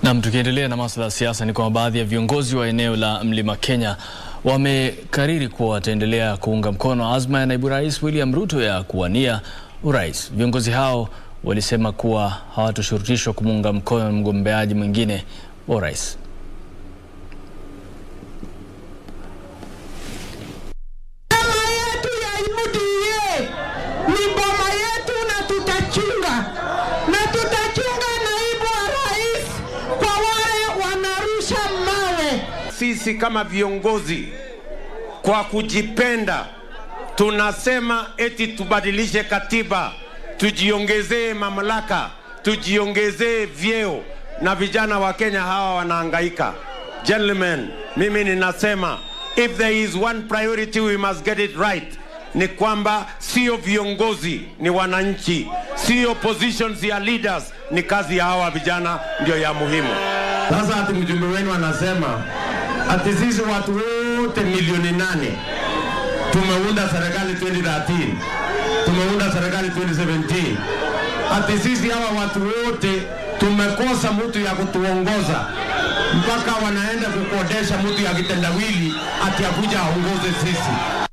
Nam, tukiendelea na masuala ya siasa ni kwamba baadhi ya viongozi wa eneo la Mlima Kenya wamekariri kuwa wataendelea kuunga mkono azma ya naibu rais William Ruto ya kuwania urais. Viongozi hao walisema kuwa hawatoshurutishwa kumuunga mkono mgombeaji mwingine wa urais. Chama yetu ya UDA ni boma yetu na tutachunga na tutachunga naibu wa rais kwa wale wanarusha mawe. Sisi kama viongozi kwa kujipenda tunasema eti tubadilishe katiba, tujiongezee mamlaka, tujiongezee vyeo, na vijana wa Kenya hawa wanahangaika. Gentlemen, mimi ninasema if there is one priority we must get it right, ni kwamba sio viongozi, ni wananchi, sio positions ya leaders, ni kazi ya hawa vijana ndio ya muhimu. Sasa ati mjumbe wenu anasema ati sisi watu wote milioni nane tumeunda serikali 2013 tumeunda serikali 2017 ati sisi hawa watu wote tumekosa mtu ya kutuongoza mpaka wanaenda kukodesha mtu ya kitendawili ati akuja aongoze sisi